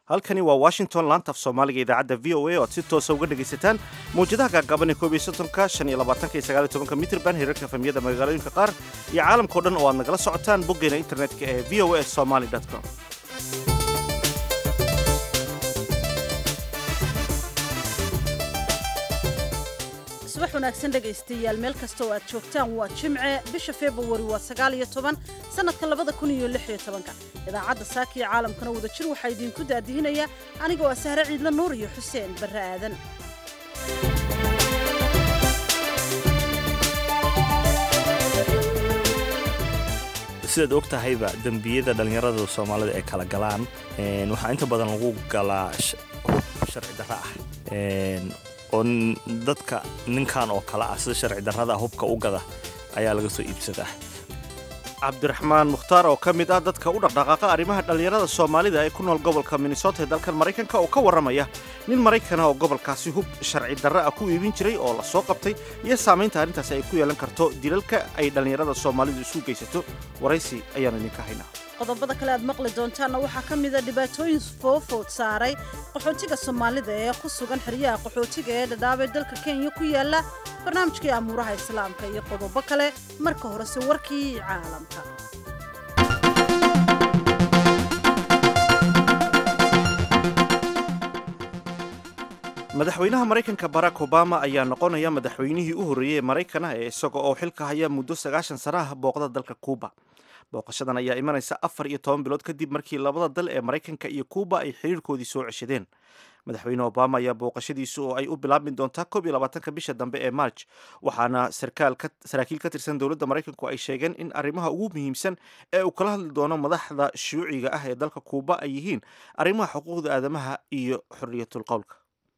halkani waa washington laanta af soomaaliga idaacadda v o a oo aad si toosa uga dhegaysataan mawjadaha gaagaaban ee koob iyo soddonka shan iyo labaatanka iyo sagaal iyo tobanka mitrban hirarka efemiyada magaalooyinka qaar iyo caalamkao dhan oo aad nagala socotaan boggeena internetka ee v o a somaly com subax wanaagsan dhegaystayaal meel kasta oo aad joogtaan waa jimce bisha februari waa sagaal iyo toban sannadka labada kun iyo lix iyo tobanka idaacadda saaka iyo caalamkana wada jir waxaa idiinku daadihinaya anigoo ah sahre ciidla nuur iyo xuseen barre aadan sidaad og tahayba dembiyada dhallinyarada soomaalida ay kala galaan waxaa inta badan lagu galaa hub sharci darro ah oo dadka ninkan oo kale ah sida sharci darrada hubka u gada ayaa laga soo iibsadaa cabdiraxmaan mukhtaar oo ka mid ah dadka u dhaqdhaqaaqa arrimaha dhallinyarada soomaalida ee ku nool gobolka minnesota ee dalkan maraykanka oo ka warramaya nin maraykana oo gobolkaasi hub sharci darro ah ku iibin jiray oo la soo qabtay iyo saamaynta arrintaasi ay ku yeelan karto dilalka ay dhallinyarada soomaalidu isu geysato waraysi ayaan idinka haynaa qodobada kale aad maqli doontaanna waxaa ka mida dhibaatooyin foofood saaray qaxootiga soomaalida ee ku sugan xeryaha qaxootiga ee dhadhaabee dalka kenya ku yaala barnaamijkii amuuraha islaamka iyo qodobo kale marka horese warkii caalamka madaxweynaha maraykanka barack obama ayaa noqonaya madaxweynihii u horreeyey ee maraykana ee isaga oo xilka haya muddo sagaashan sana ah booqda dalka kuuba booqashadan ayaa imanaysa afar iyo toban bilood kadib markii labada dal ee maraykanka iyo kuuba ay xiriirkoodii soo ceshadeen madaxweyne obama ayaa booqashadiisu oo ay u bilaabmi doontaa koob iyo labaatanka bisha dambe ee march waxaana saraakiil ka tirsan dowladda maraykanku ay sheegeen in arrimaha ugu muhiimsan ee uu kala hadli doono madaxda shuuciga ah ee dalka kuuba ay yihiin arrimaha xuquuqda aadamaha iyo xorriyatul qowlka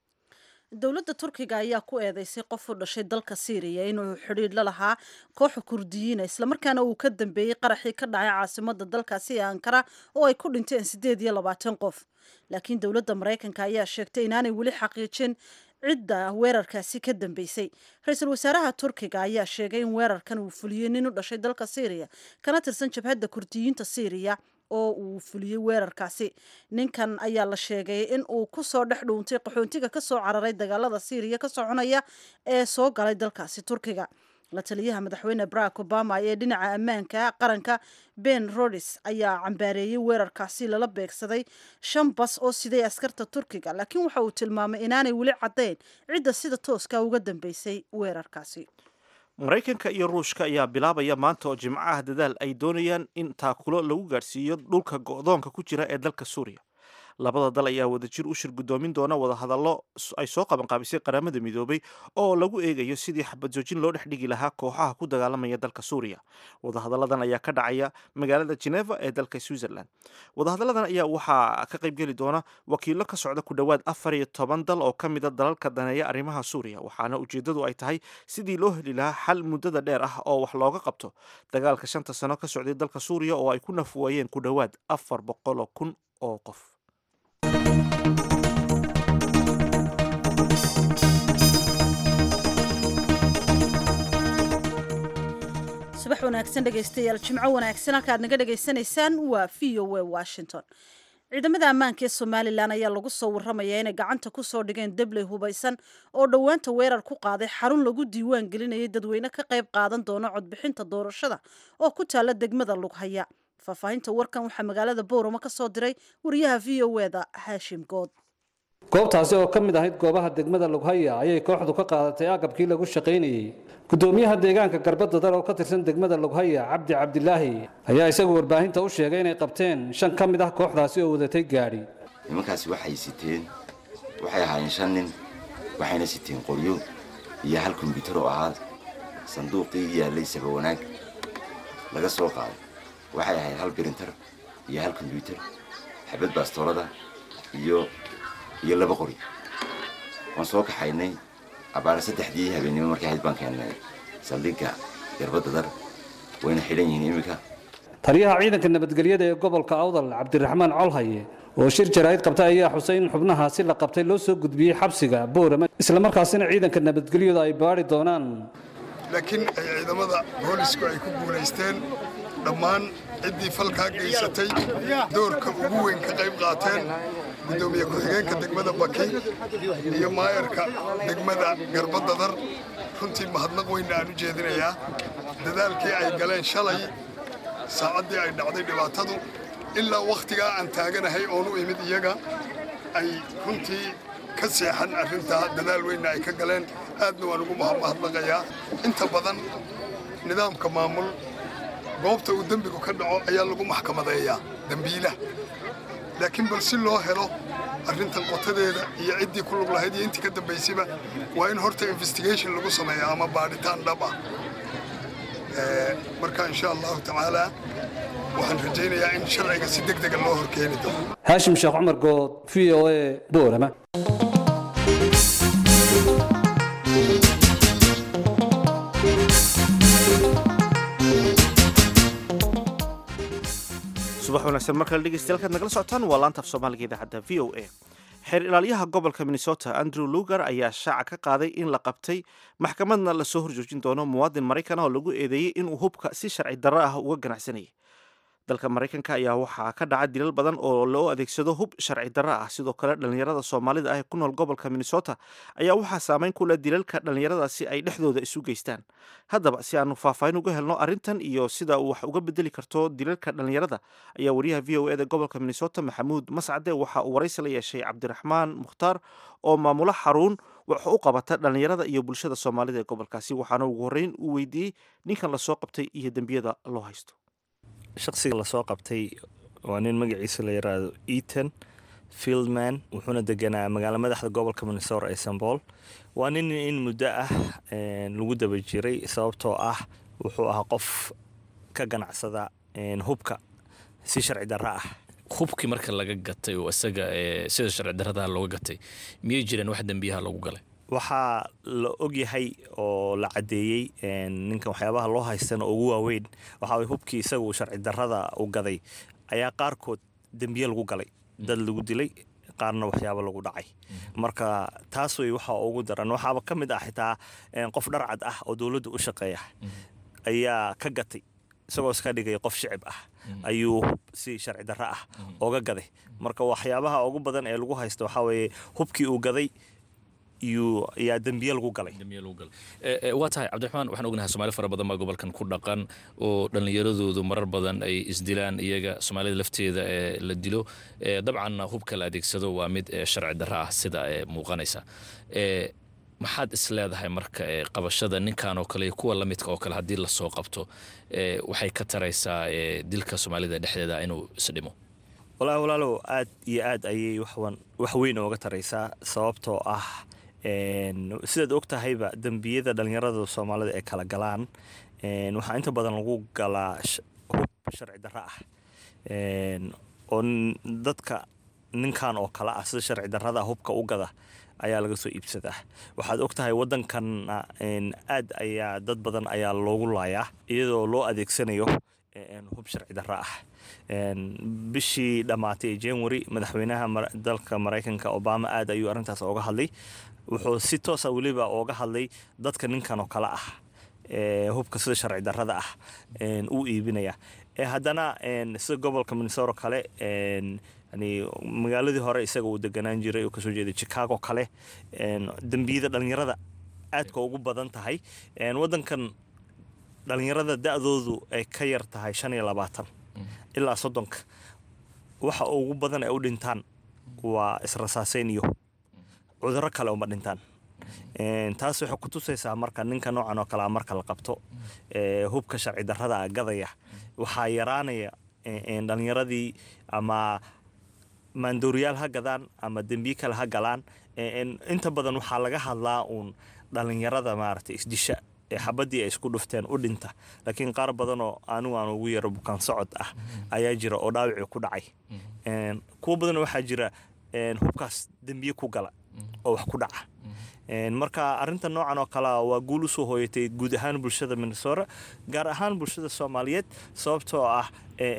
dowladda turkiga ayaa ku eedeysay qof u dhashay dalka syriya inuu xidhiidh la lahaa kooxa kurdiyiina islamarkaana uu ka dambeeyey qaraxii ka dhacay caasimada dalkaasi ee ankara oo ay ku dhinteen siddeed iyo labaatan qof laakiin dowladda maraykanka ayaa sheegtay inaanay weli xaqiijin cidda weerarkaasi ka dambeysay ra-iisul wasaaraha turkiga ayaa sheegay in weerarkan uu fuliyey nin u dhashay dalka syriya kana tirsan jabhadda kurdiyiinta syriya oo uu fuliyey weerarkaasi ninkan ayaa la sheegay in uu ku soo dhex dhuuntay qaxoontiga ka soo cararay dagaalada syriya ka soconaya ee soo galay dalkaasi turkiga la taliyaha madaxweyne barack obama ee dhinaca ammaanka qaranka ben rodis ayaa cambaareeyey weerarkaasi lala beegsaday shan bas oo siday askarta turkiga laakiin waxa uu tilmaamay inaanay weli caddayn cidda sida tooska uga dambeysay weerarkaasi maraykanka iyo ruushka ayaa bilaabaya maanta oo jimco ah dadaal ay doonayaan in taakulo lagu gaadhsiiyo dhulka go'doonka ku jira ee dalka suuriya labada dal ayaa wadajir u shir guddoomin doona wadahadallo ay soo qabanqaabisay qaramada midoobay oo lagu eegayo sidii xabadjoojin loo dhex dhigi lahaa kooxaha ku dagaalamaya dalka suuriya wadahadalladan ayaa ka dhacaya magaalada geneva ee dalka switzerland wadahadalladan ayaa waxaa ka qaybgeli doona wakiilo ka socda ku dhowaad afar iyo toban dal oo ka mida dalalka daneeya arrimaha suuriya waxaana ujeeddadu ay tahay sidii loo heli lahaa xal muddada dheer ah oo wax looga qabto dagaalka shanta sano ka socday dalka suuriya oo ay ku nafwaayeen ku dhowaad afar boqoloo kun oo qof subax wanaagsan dhegaystayaal jimco wanaagsan halka aad naga dhegaysanaysaan waa v o a washington ciidamada ammaanka ee somalilan ayaa lagu soo warramaya inay gacanta ku soo dhigeen debley hubaysan oo dhowaanta weerar ku qaaday xarun lagu diiwaan gelinayay dadweyne ka qayb qaadan doona codbixinta doorashada oo ku taalla degmada lughaya faahfaahinta warkan waxaa magaalada booramo ka soo diray wariyaha v o eda haashim good goobtaasi oo ka mid ahayd goobaha degmada lughaya ayay kooxdu ka qaadatay agabkii lagu shaqaynayey gudoomiyaha deegaanka garbadadar oo ka tirsan degmada lughaya cabdi cabdilaahi ayaa isagu warbaahinta u sheegay inay qabteen shan ka mid ah kooxdaasi oo wadatay gaadhi nimankaasi waxay siteen waxay ahaayeen shan nin waxayna siteen qoryo iyo hal kombyuutar oo ahaa sanduuqii yaallay saba wanaag laga soo qaaday waxay ahayd hal birintar iyo hal kombyuutar xabad baastoolada iyo iyo laba qori waan soo kaxaynay abaara saddexdii habeennimo markay ahayd baan keennay saldhigga garbadda dar wayna xidhan yihiin iminka taliyaha ciidanka nabadgelyada ee gobolka awdal cabdiraxmaan colhaye oo shir jaraa'id qabtay ayaa xusay in xubnahaasi la qabtay loo soo gudbiyey xabsiga boorama islamarkaasina ciidanka nabadgelyadu ay baadhi doonaan laakiin ay ciidamada boolisku ay ku guulaysteen dhammaan ciddii falkaa geysatay doorka ugu weyn ka qayb qaateen guddoomiye ku-xigeenka degmada baki iyo maayarka degmada garbadadar runtii mahadnaq weynna aan u jeedinayaa dadaalkii ay galeen shalay saacaddii ay dhacday dhibaatadu ilaa wakhtigaa aan taaganahay oon u imid iyaga ay runtii ka seexan arrintaa dadaal weynna ay ka galeen aadna waan ugu mahadnaqayaa inta badan nidaamka maamul goobta uu dembigu ka dhaco ayaa lagu maxkamadeeyaa dembiilaha laakiin bal si loo helo arrintan qotadeeda iyo ciddii ku lug lahayd iyo intii ka dambaysayba waa in horta investigation lagu sameeya ama baadhitaan dhab ah marka insha allahu tacaalaa waxaan rajaynayaa in sharciga si deg dega loo horkeeni doono haashim sheekh cumar good v o a boorama subax wanaagsan mar kale dhegeystayaal kaad nagala socotaan waa laanta af soomaaliga idaacadda v o a xeer ilaalyaha gobolka minnesota andrew lugar ayaa shaaca ka qaaday in la qabtay maxkamadna lasoo horjoojin doono muwaadin maraykan oo lagu eedeeyey inuu hubka si sharci darro ah uga ganacsanayay dalka maraykanka ayaa waxaa ka dhaca dilal badan oo loo adeegsado hub sharci darro ah sidoo kale dhallinyarada soomaalida ah ee ku nool gobolka minnesota ayaa waxaa saameyn ku leh dilalka dhallinyaradaasi ay dhexdooda isu geystaan haddaba si aanu faahfaahin uga helno arrintan iyo sida uu wax uga bedeli karto dilalka dhallinyarada ayaa wariyaha v o eda gobolka minnesota maxamuud mascade waxa uu waraysi la yeeshay cabdiraxmaan mukhtaar oo maamulo xaruun wax u qabata dhallinyarada iyo bulshada soomaalida ee gobolkaasi waxaana ugu horreyn uu weydiiyey ninkan lasoo qabtay iyo dembiyada loo haysto shaqsiga lasoo qabtay waa nin magaciisa la yiraahdo eaton fieldman wuxuuna deganaa magaalo madaxda gobolka minnesota ee sanbool waa nin in muddo ah lagu daba jiray sababtoo ah wuxuu ahaa qof ka ganacsada hubka si sharci darro ah hubkii marka laga gatay oo isaga sida sharci darradaha looga gatay miyay jireen wax dembiyaha lagu galay waxaa la ogyahay oo la caddeeyey ninkan waxyaabaha loo haystana ugu waaweyn waxaa hubkii isagu sharci darrada u gaday ayaa qaarkood dembiye lagu galay dad lagu dilay qaarna waxyaaba lagu dhacay marka taas wey waxa ugu daran waxaaba ka mid ah xitaa qof dharcad ah oo dowladda u shaqeeya ayaa ka gatay isagoo iska dhigay qof shicib ah ayuu si sharci darro ah oga gaday marka waxyaabaha ugu badan ee lagu haysta waxaa weeye hubkii uu gaday yaa dembiye lagu galay waa tahay cabdiraxmaan waxaan ognahay soomaali fara badan baa gobolkan ku dhaqan oo dhallinyaradoodu marar badan ay isdilaan iyaga soomaalida lafteeda ee la dilo dabcanna hubka la adeegsado waa mid sharci darro ah sida muuqanaysa maxaad is leedahay marka qabashada ninkan oo kale iyo kuwa la midka oo kale haddii lasoo qabto waxay ka taraysaa dilka soomaalida dhexdeeda inuu isdhimo walaahi walaalow aad iyo aad ayay wax weyn ooga taraysaa sababtoo ah sidaad og tahayba dembiyada dhallinyarada soomaalida ay kala galaan waxaa inta badan lagu galaa hub sharci darro ah oo dadka ninkan oo kale ah sida sharci darrada hubka u gada ayaa laga soo iibsadaa waxaad og tahay waddankanna aad ayaa dad badan ayaa loogu laayaa iyadoo loo adeegsanayo hub sharci darro ah bishii dhammaatay ee january madaxweynaha dalka maraykanka obama aad ayuu arrintaas ooga hadlay wuxuu si toosa weliba ooga hadlay dadka ninkan oo kale ah hubka sida sharci darrada ah uu iibinaya haddana sida gobolka minnesota kale yani magaaladii hore isaga uu deganaan jiray oo kasoo jeeday chicago kale dembiyada dhallinyarada aadka ugu badan tahay waddankan dhallinyarada da-doodu ay ka yar tahay shan iyo labaatan ilaa soddonka waxa ugu badan ay u dhintaan waa israsaaseyn iyo cudurro kale uma dhintaan taas waxay ku tusaysaa marka ninka noocan oo kalea marka la qabto hubka sharci darrada gadaya waxaa yaraanaya dhallinyaradii ama maandooriyaal ha gadaan ama dembiye kale ha galaan inta badan waxaa laga hadlaa uun dhallinyarada maaragtay isdisha xabadii ay isku dhufteen u dhinta laakiin qaar badanoo anigu aan ugu yaro bukaan socod ah ayaa jira oo dhaawicii ku dhacay kuwo badan waxaa jira hubkaas dembiye ku gala oo wax ku dhaca marka arinta noocan oo kalea waa guul usoo hooyatay guud ahaan bulshada minnesota gaar ahaan bulshada soomaaliyeed sababtoo ah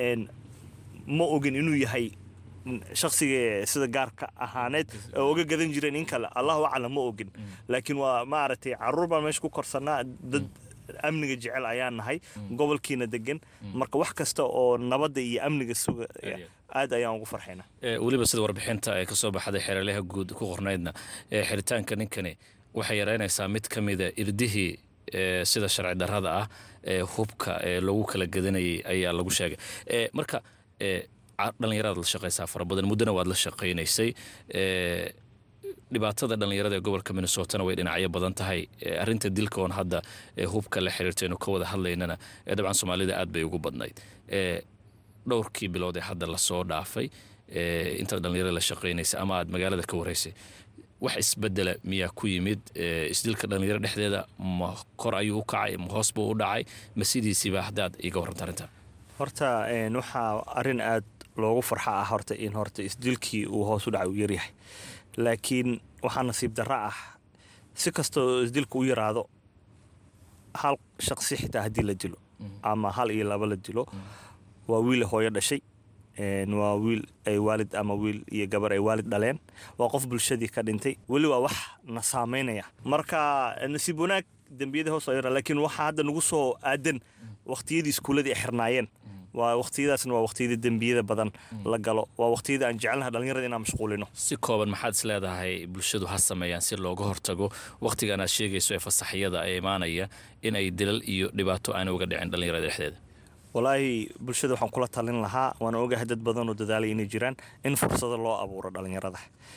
ma ogin inuu yahay shaksiga sida gaarka ahaaneed oo uga gadan jireen in kale allahu aclam ma ogin laakiin waa maaragtay caruur baan meesha ku korsanaa dad amniga jecel ayaan nahay gobolkiina degan marka wax kasta oo nabadda iyo amniga suga aad ayaan ugu farxaynaa weliba sida warbixinta ee kasoo baxday xeeralaha guud ku qornaydna ee xiritaanka ninkani waxay yaraynaysaa mid ka mida irdihii sida sharci darrada ah ee hubka ee lagu kala gadanayay ayaa lagu sheegay marka dhallinyaradaad la shaqaysaa fara badan muddona waad la shaqaynaysay dhibaatada dhallinyarada ee gobolka minnesotana way dhinacyo badan tahay arinta dilka oon hadda hubka la xiriirtaynu ka wada hadlaynana dabcan soomaalida aad bay ugu badnayd dhowrkii bilood ee hadda lasoo dhaafay intaad dhallinyarada la shaqaynaysay ama aad magaalada ka waraysay wax isbedela miyaa ku yimid isdilka dhallinyaro dhexdeeda ma kor ayuu u kacay ma hoos buu u dhacay ma sidiisiiba haddaad iga warranta arrinta horta waxaa arrin aad loogu farxa ah horta in horta isdilkii uu hoos u dhacay uu yaryahay laakiin waxaa nasiib darro ah si kastoo isdilka u yaraado hal shaqsi xitaa haddii la dilo ama hal iyo laba la dilo waa wiil hooyo dhashay waa wiil ay waalid ama wiil iyo gabar ay waalid dhaleen waa qof bulshadii ka dhintay weli waa wax na saamaynaya marka nasiib wanaag dembiyada hoos yara laakiin waxaa hadda nagu soo aadan waqtiyadii iskuuladii ay xirnaayeen waa waqtiyadaasna waa waqtiyada dembiyada badan la galo waa waqtiyada aan jecelnaha dhallinyarada inaan mashquulino si kooban maxaad is leedahay bulshadu ha sameeyaan si looga hortago wakhtigan aad sheegayso ee fasaxyada ee imaanaya in ay dilal iyo dhibaato aana uga dhicin dhallinyarada dhexdeeda walaahi bulshada waxaan kula talin lahaa waana ogahay dad badan oo dadaalay inay jiraan in fursado loo abuuro dhallinyarada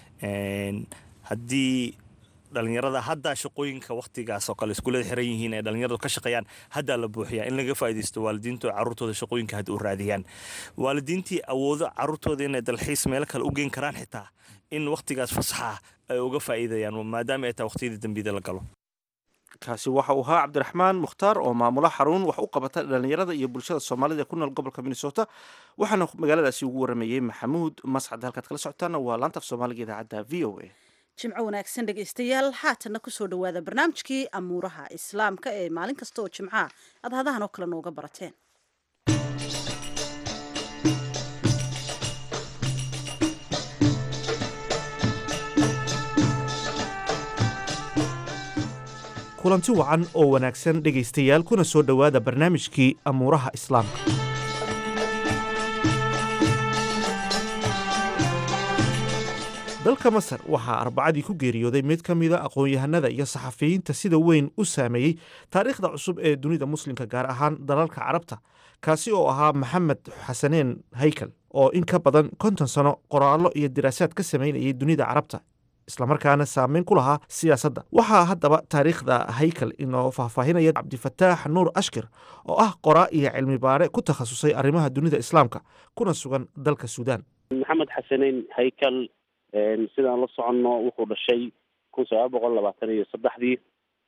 haddii dhallinyarada haddaa shaqooyinka wakhtigaas oo kale iskuulada xiran yihiin ee dhallinyaradu ka shaqeeyaan haddaa la buuxiyaa in laga faa'iidaysto waalidiintu carruurtooda shaqooyinka hadda u raadiyaan waalidiintii awoodo carruurtooda inay dalxiis meelo kale u geyn karaan xitaa in wakhtigaas fasaxa ay uga faa'iidayaan maadaama ay tahay waqtiyada dembiyada la galo kaasi waxa uu ahaa cabdiraxmaan mukhtaar oo maamula xarun wax u qabata dhallinyarada iyo bulshada soomaalida ee ku nool gobolka minnesota waxaana magaaladaasi ugu waramayey maxamuud mascad halkaad kala socotaana waa laanta af soomaaliga idaacadda v o a jimco wanaagsan dhegaystayaal haatanna kusoo dhowaada barnaamijkii amuuraha islaamka ee maalin kasta oo jimcaha aad hadahan oo kale nooga barateen kulanti wacan oo wanaagsan dhegaystayaal kuna soo dhowaada barnaamijkii amuuraha islaamka dalka masar waxaa arbacadii ku geeriyooday mid ka mida aqoon-yahanada iyo saxafiyiinta sida weyn u saameeyey taariikhda cusub ee dunida muslimka gaar ahaan dalalka carabta kaasi oo ahaa maxamed xasaneen haykal oo in ka badan konton sano qoraallo iyo diraasaad ka samaynayay dunida carabta islamarkaana saameyn ku lahaa siyaasadda waxaa haddaba taariikhda haykal inoo faahfaahinaya cabdifataax nuur ashkir oo ah qoraa iyo cilmi baare ku takhasusay arrimaha dunida islaamka kuna sugan dalka suudaan maxamed xasaneyn haykal sidaan la soconno wuxuu dhashay kun sagaal boqol labaatan iyo saddexdii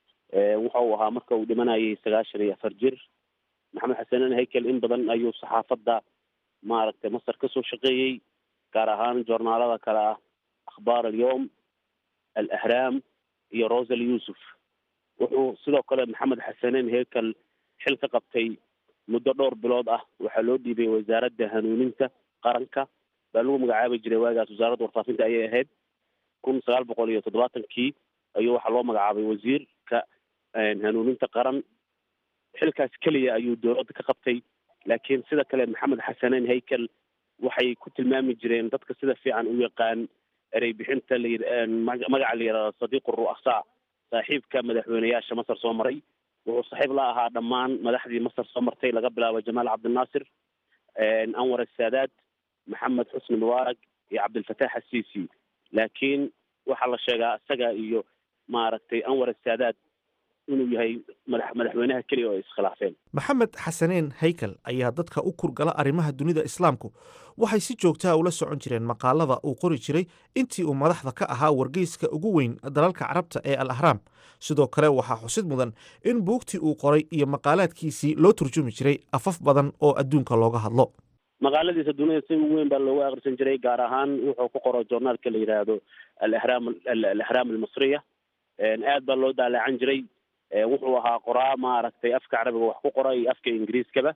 wuxa uu ahaa marka uu dhimanayay sagaashan iyo afar jir maxamed xasaneyn haykel in badan ayuu saxaafadda maaragtay masar kasoo shaqeeyey gaar ahaan joornaalada kale ah akhbaar alyowm alahraam iyo rosal yuusuf wuxuu sidoo kale maxamed xasaneyn haykel xil ka qabtay muddo dhowr bilood ah waxaa loo dhiibay wasaaradda hanuuninta qaranka baa lagu magacaabi jiray waagaas wasaaradda warfaafinta ayay ahayd kun sagaal boqol iyo toddobaatankii ayuu waxaa loo magacaabay wasiirka hanuuninta qaran xilkaas keliya ayuu dowladda ka qabtay laakiin sida kale maxamed xasaneyn haykel waxay ku tilmaami jireen dadka sida fiican u yaqaan erey bixinta lamaagaca la yidhahdo sadiiqu ru'asaa saaxiibka madaxweyneyaasha masar soo maray wuxuu saaxiib la ahaa dhammaan madaxdii masar soo martay laga bilaabo jamaal cabdinaasir anwar asaadaad maxamed xusni mubaarak iyo cabdilfataax asiisi laakiin waxaa la sheegaa isaga iyo maaragtay anwar asaadaad inuu yahay madax madaxweynaha keliya oo ay iskhilaafeen maxamed xasaneen haykal ayaa dadka u kurgala arrimaha dunida islaamku waxay si joogtaa ula socon jireen maqaalada uu qori jiray intii uu madaxda ka ahaa wargeyska ugu weyn dalalka carabta ee al ahraam sidoo kale waxaa xusid mudan in buugtii uu qoray iyo maqaalaadkiisii loo turjumi jiray afaf badan oo adduunka looga hadlo maqaaladiisa dunida si ugu weyn baa loogu akhrisan jiray gaar ahaan wuxuu ku qoro journaalka la yidhaahdo alahraam alahraam almasriya aad baa loo daalacan jiray wuxuu ahaa qoraa maaragtay afka carabiga wax ku qora iyo afka ingiriiskaba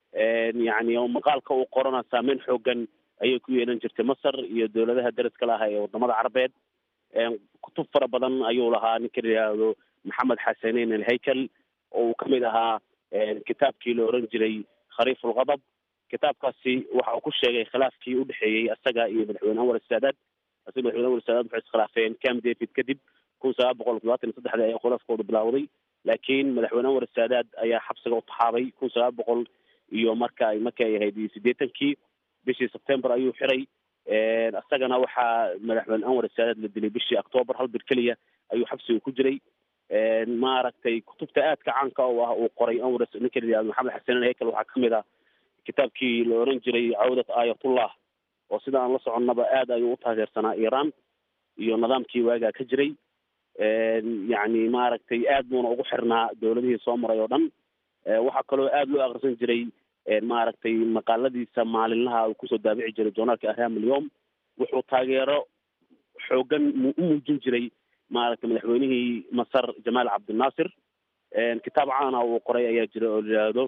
yacni maqaalka uu qorana saameyn xoogan ayay ku yeelan jirtay masar iyo dowladaha daraska laha ee wadamada carabeed kutub fara badan ayuu lahaa ninka la yidhaahdo maxamed xasaneyn alhaykal oo uu kamid ahaa kitaabkii la oran jiray khariif ulqadab kitaabkaasi waxa uu ku sheegay khilaafkii udhexeeyey isaga iyo madaxweyne anwar saadaad isaga madaxweyne anwar saadaad waxay iskhilaafeen cam david kadib kun sagaal boqol toddobaatan iyo saddexdii ayaa khilaafkooda bilaawday laakiin madaxweyne anwar saadaad ayaa xabsiga u taxaabay kun sagaal boqol iyo marka markii ay ahayd siddeetankii bishii sebtember ayuu xiray isagana waxaa madaxweyne anwar saadaad la dilay bishii octoobar hal bir keliya ayuu xabsiga ku jiray maaragtay kutubta aadka caanka oo ah uu qoray anwar ninka la yihahdo maxamed xasanen hekel waxaa kamid ah kitaabkii la oran jiray cawdat aayatullah oo sida aan la soconnaba aad ayuu u taageersanaa iiraan iyo nidaamkii waagaa ka jiray yacni maaragtay aad buuna ugu xirnaa dowladihii soo maray oo dhan waxaa kaloo aad loo akrisan jiray maaragtay maqaaladiisa maalinlaha uu kusoo daabici jiray journaalka ahram alyom wuxuu taageero xoogan u muujin jiray maaragtay madaxweynihii masar jamaal cabdinaasir kitaab caana uu qoray ayaa jira oo la yidhaahdo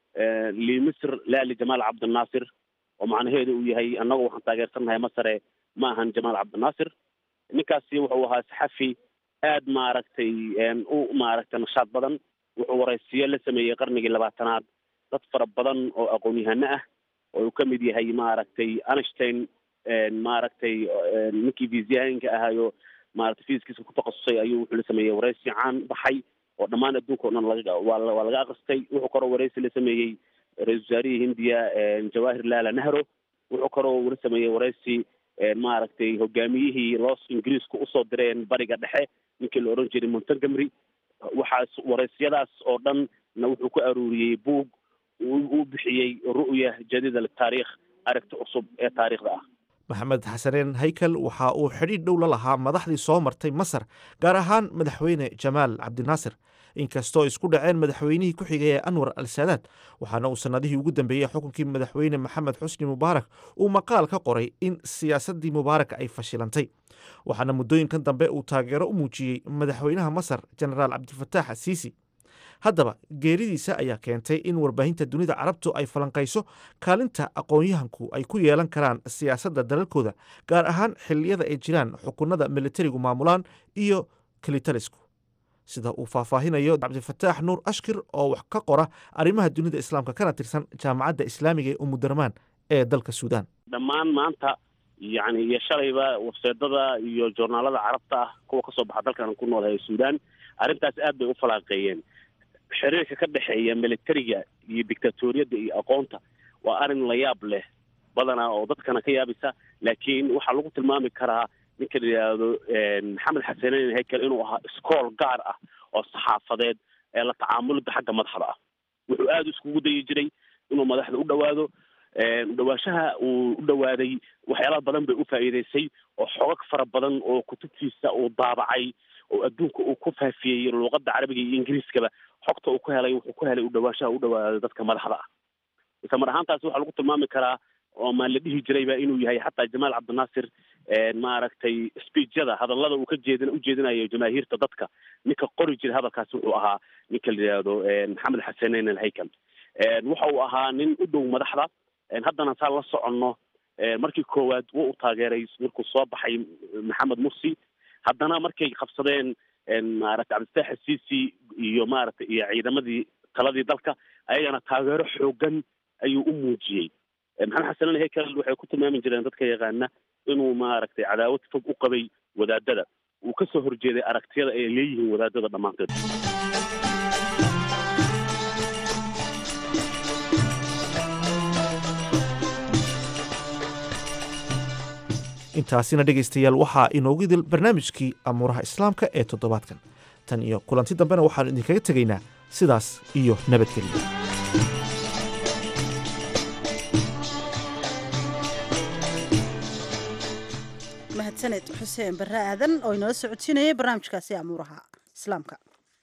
limisr laali jamaal cabdinaasir oo macnaheedu uu yahay annagu waxaan taageersannahay masare ma ahan jamaal cabdinaasir ninkaasi wuxuu ahaa saxafi aad maaragtay u maaragtay nashaad badan wuxuu waraysiyo la sameeyey qarnigii labaatanaad dad fara badan oo aqoon-yahano ah oo uu kamid yahay maaragtay einstein maaragtay ninkii fiisiyahanka ahaayo maaragtay fiiskiisa ku takhasusay ayuu wuxuu la sameeyey waraysi caan baxay oo dhammaan adduunka o dhan laga waa waa laga akristay wuxuu kaloo waraysi la sameeyey ra-isul wasaarihii hindiya jawahir lala nahro wuxuu kaloo la sameeyey waraysi maaragtay hogaamiyihii los ingiriiska usoo direen bariga dhexe ninkii la oran jiray montgomery waxaas waraysiyadaas oo dhan na wuxuu ku aruuriyey buug uu bixiyey ru'ya jadiida litaariikh aragti cusub ee taariikhda ah maxamed xasaneen haykel waxa uu xidhiidh dhow la lahaa madaxdii soo martay masar gaar ahaan madaxweyne jamaal cabdinaasir inkastoo isku dhaceen madaxweynihii ku xigay ee anwar al saadaad waxaana uu sannadihii ugu dambeeyey xukunkii madaxweyne maxamed xusni mubaarak uu maqaal ka qoray in siyaasaddii mubaarak ay fashilantay waxaana muddooyinkan dambe uu taageero u muujiyey madaxweynaha masar jenaraal cabdifataax asiisi haddaba geeridiisa ayaa keentay in warbaahinta dunida carabtu ay falanqayso kaalinta aqoon-yahanku ay ku yeelan karaan siyaasadda dalalkooda gaar ahaan xilliyada ay jiraan xukunada militarigu maamulaan iyo kilitalisku sida uu faahfaahinayo cabdifataax nuur ashkir oo wax ka qora arrimaha dunida islaamka kana tirsan jaamacadda islaamiga ee umudurmaan ee dalka suudaan dhammaan maanta yani iyo shalayba webseedada iyo joornaalada carabta ah kuwa kasoo baxa dalkan ku noolahay suudaan arrintaas aad bay u falaaqeeyeen xiriirka ka dhexeeya militariga iyo dictatoriyadda iyo aqoonta waa arrin la yaab leh badanaa oo dadkana ka yaabisa laakiin waxaa lagu tilmaami karaa ninka la yidhaahdo maxamed xasaneyn hekel inuu ahaa iskool gaar ah oo saxaafadeed ee la tacaamulida xagga madaxda ah wuxuu aada iskugu dayi jiray inuu madaxda u dhawaado udhawaashaha uu u dhawaaday waxyaalaha badan bay u faa'iideysay oo xogag fara badan oo kutubtiisa uu daabacay oo adduunka uu ku faafiyey luuqadda carabiga iyo ingiriiskaba xogta uu ku helay wuxuu ku helay udhawaashaha u dhawaaday dadka madaxda ah isla mar ahaantaasi waxaa lagu tilmaami karaa oo maa la dhihi jirayba inuu yahay xataa jamaal cabdinaasir maaragtay speechyada hadallada uu ka jeedin ujeedinayo jamaahiirta dadka ninka qori jiray hadalkaasi wuxuu ahaa ninka la yidhaahdo maxamed xasaneyn alhaykel waxa uu ahaa nin u dhow madaxda haddana saa la soconno markii koowaad wuu u taageeray markuu soo baxay maxamed mursi haddana markay qabsadeen maaragtay cabdifatax asiisi iyo maaragtay iyo ciidamadii taladii dalka ayagana taageero xoogan ayuu u muujiyey maxamed xasanen hekel waxay ku tilmaami jireen dadka yaqaana inuu maaragtay cadaawad fog u qabay wadaadada uu ka soo horjeeday aragtiyada ay leeyihiin wadaadada dhammaanteed intaasina dhegaystayaal waxaa inoogu idil barnaamijkii amuuraha islaamka ee toddobaadkan tan iyo kulanti dambena waxaanu idinkaga tegaynaa sidaas iyo nabadgelyo mahadsaned xuseen barre aadan oo inala socodsiinayay barnaamijkaasi amuuraha islaamka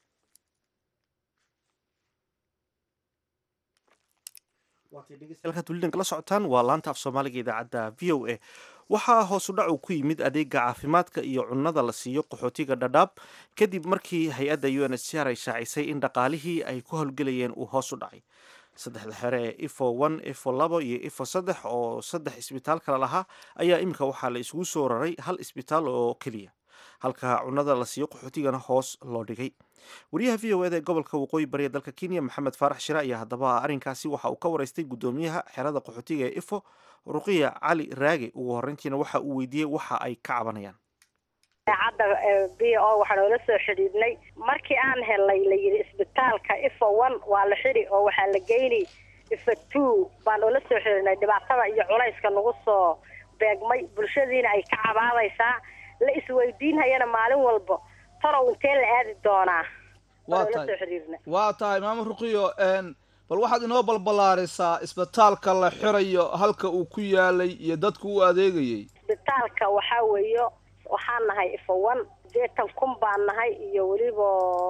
halkaad weli kala socotaan waa laanta af soomaaliga idaacadda v o a waxaa hoosu dhac uu ku yimid adeega caafimaadka iyo cunnada la siiyo qaxootiga dhadhaab kadib markii hay-adda u n h c r ay shaacisay in dhaqaalihii ay ku howlgelayeen uu hoos u dhacay saddexda xere ee ifo one ifo labo iyo ifo saddex oo saddex isbitaal kale lahaa ayaa iminka waxaa la isugu soo raray hal isbitaal oo keliya halka cunada la siiyo qaxootigana hoos loo dhigay wariyaha v o eda ee gobolka waqooyi bari ee dalka kenya maxamed faarax shire ayaa haddaba arrinkaasi waxa uu ka waraystay guddoomiyaha xerada qaxootiga ee ifo ruqiya cali raage ugu horreyntiina waxa uu weydiiyey waxa ay ka cabanayaan cadda b o waxaa noola soo xidhiidhnay markii aan helnay la yidhi isbitaalka ifo one waa la xidhi oo waxaa la geyni ifa two baan oola soo xidhiidhnay dhibaatada iyo culayska nagu soo beegmay bulshadiina ay ka cabaadaysaa la isweydiinhayana maalin walba talow intee la aadi doonaa waa noola soo tahay xidhiidhnay waa tahay maamo ruqiyo n bal waxaad inoo balballaarisaa isbitaalka la xirayo halka uu ku yaalay iyo dadku u adeegayay isbitaalka waxaa weeyo waxaan nahay ifo one sideetan kun baan nahay iyo weliba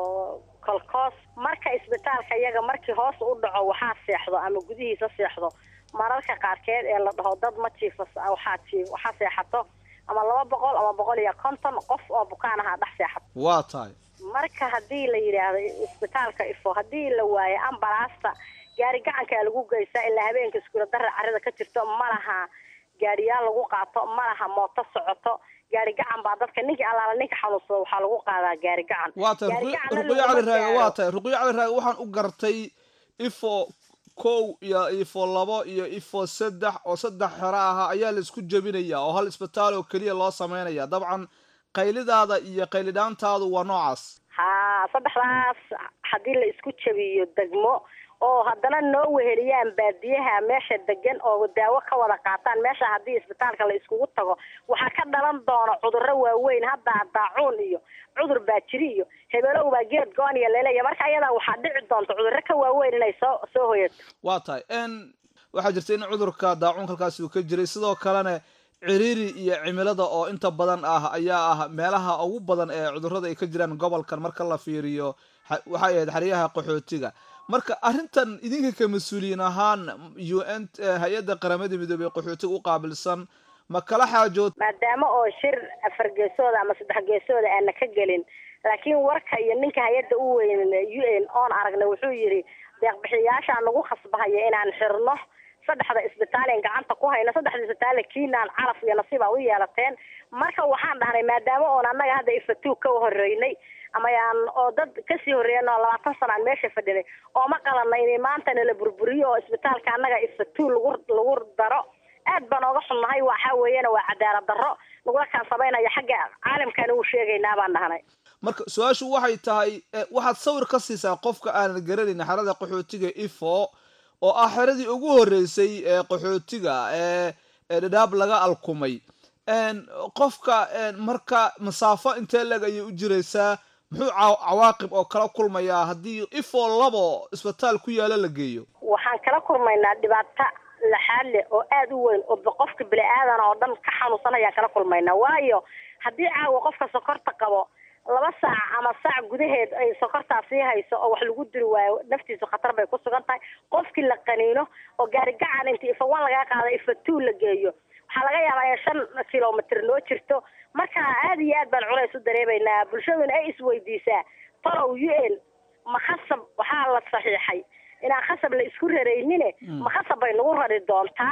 kolkoos marka isbitaalka iyaga markii hoos u dhaco waxaa seexdo ama gudihiisa seexdo mararka qaarkeed ee la dhaho dad ma jiifas waxaa jiif waxaa seexato ama laba boqol ama boqol iyo konton qof oo bukaan ahaa dhex seexato waa tahay marka haddii la yidhaahdo isbitaalka ifo haddii la waayo ambalaasta gaari gacankaa lagu geysaa ilaa habeenka iskuula dara carrada ka jirto ma laha gaariyaal lagu qaato ma laha mooto socoto gaari gacan baa dadka ninkii allaala ninka xanuunsada waxaa lagu qaadaa gaari gacan waa tahay Gaari Ruqiyo- gacanna ruqiyo laguma cali raage waa gaaro. tahay ruqiyo cali raage waxaan u gartay ifo kow iyo ifo labo iyo ifo saddex oo saddex xero ahaa ayaa la isku jebinaya oo hal isbitaal oo keliya loo sameynaya dabcan qaylidaada iyo qaylidhaantaadu waa noocaas haa saddexdaas haddii la isku jabiyo degmo oo haddana noo weheliyaan baadiyaha meesha degan oo daawo ka wada qaataan meesha haddii isbitaalka la iskugu tago waxaa ka dhalan doona cudurro waaweyn hadda daacuun iyo cudur baajiri iyo hebelow baa geed goon iyo leleya marka ayadaa waxaa dhici doonta cudurro ka waaweyn inay soo soo hoyato waa tahay n waxaa jirta in cudurka daacuunka halkaasi uu ka jiray sidoo kalena ciriiri iyo cimilada oo inta badan ah ayaa ah meelaha ugu badan ee cudurrada ay ka jiraan gobolkan marka la fiiriyo xa- waxay ahayd xeryaha qaxootiga marka arrintan idinka ka mas-uuliyiin ahaan u n hay-adda qaramada midoobey ee qaxootiga u qaabilsan ma kala xaajood maadaama oo shir afar geesooda ama saddex geesooda aana ka gelin laakiin warka iyo ninka hay-adda u weyn u n oon aragna wuxuu yidhi deeqbixiyayaashaa nagu khasbahaya inaan xirno saddexda isbitaaleen gacanta ku hayno saddexda isbitaale kiinaan calaf iyo nasiib aa u yeelateen marka waxaan dhahnay maadaama oon annaga hadda ifatu ka horeynay ama yaan oo dad kasii horreeyan oo labaatan sana aan meesha fadhinay oo ma qalanna inay maantana la burburiyo oo isbitaalka annaga ifatu lagu lagu daro aad baan ooga xunnahay waxa weeyana waa cadaalad darro nagula kaan samaynaya xagga caalamkana uu sheegaynaa baan dhahnay marka su-aashu waxay tahay eh, waxaad sawir ka siisaa qofka aanan garanayn xerada qaxootiga ifo oo ah xeradii ugu horreysay ee qaxootiga ee ee dhadhaab laga alkumay n qofka n marka masaafo intee leg ayay u jiraysaa muxuu caw- cawaaqib oo kala kulmayaa haddii ifo labo isbitaal ku yaala la geeyo waxaan kala kulmaynaa dhibaato laxaad leh oo aada u weyn oo ba- qofka bini aadan oo dhan ka xanuunsan ayaan kala kulmaynaa waayo haddii caawa qofka sokorta qabo laba saac ama saac gudaheed ay sokortaa sii hayso oo wax lagu diri waayo naftiisu khatar bay ku sugan tahay qofkii la qaniino oo gaari gacan intii ifa one laga qaado ifa two la geeyo waxaa laga yaabaa in shan kilomitr noo jirto marka aada iyo aad baan culays u dareemaynaa bulshaduna ay isweydiisaa talow u n ma khasab waxaa la saxiixay inaan khasab la isku raraynine ma khasab bay nagu rari doontaa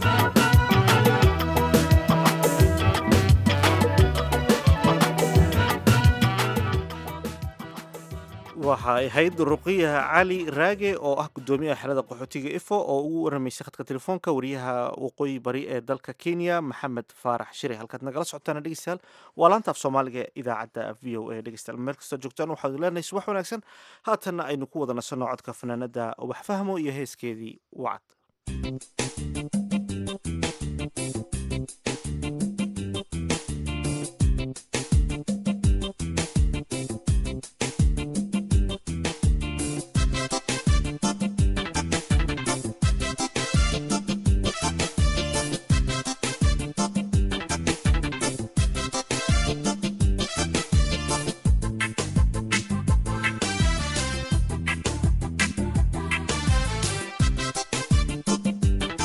waxay ahayd ruqiyaha cali raage oo ah guddoomiyaha xerada qaxootiga ifo oo ugu waramaysay khadka telefoonka wariyaha waqooyi bari ee dalka kenya maxamed faarax shire halkaad nagala socotaan dhegeystayaal waa laanta af soomaaliga ee idaacadda v o a dhegeystayaal meel kastoo joogtaan waxaad leenahay subax wanaagsan haatanna aynu ku wada nasanno codka fanaanada wax fahmo iyo heeskeedii wacad Thank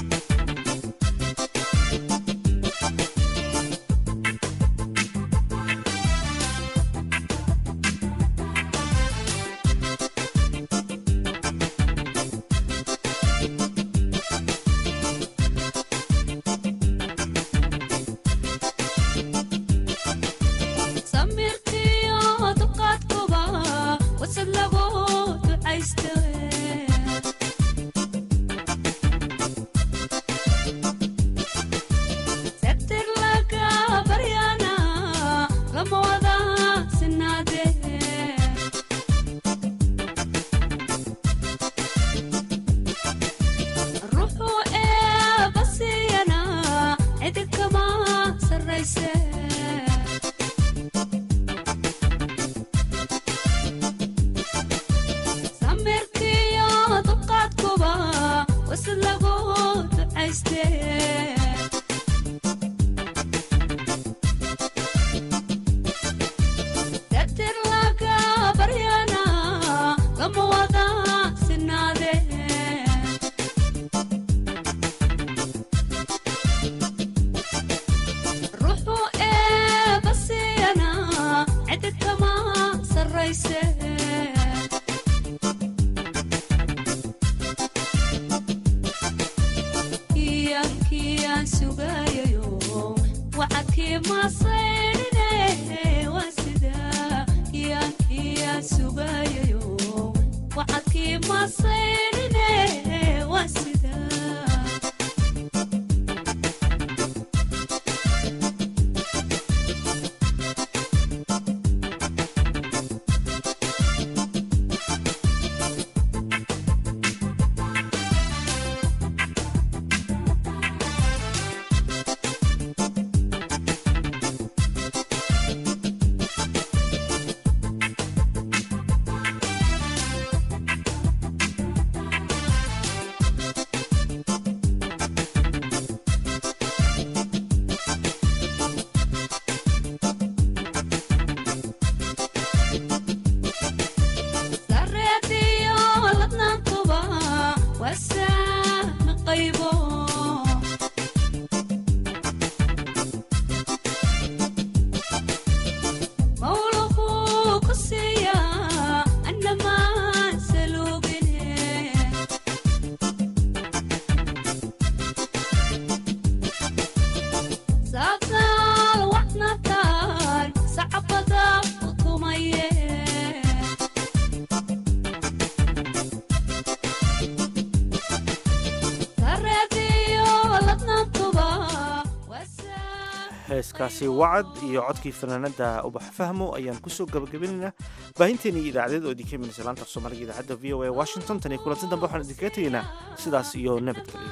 heeskaasi wacad iyo codkii fanaanada ubax fahmo ayaan kusoo gabagabinaynaa baahinteeni idaacadeed oo idinka imanaysa laanta af soomaaliga idaacadda v o a washington tan iyo kulanti dambe waxaan idinkaga tegaynaa sidaas iyo nabadgelyo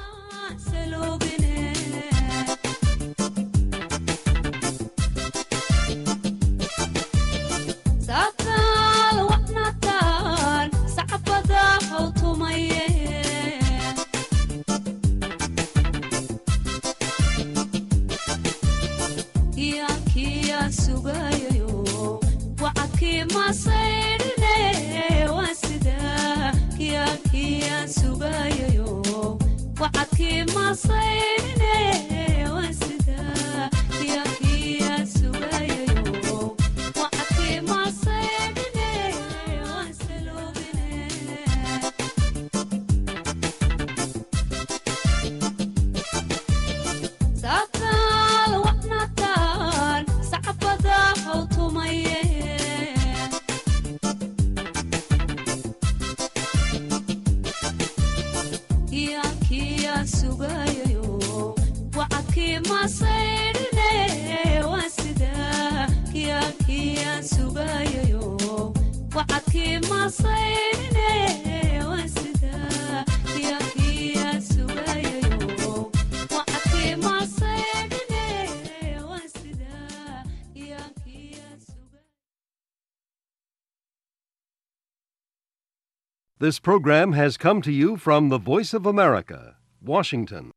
This program has come to you from the Voice of America, Washington.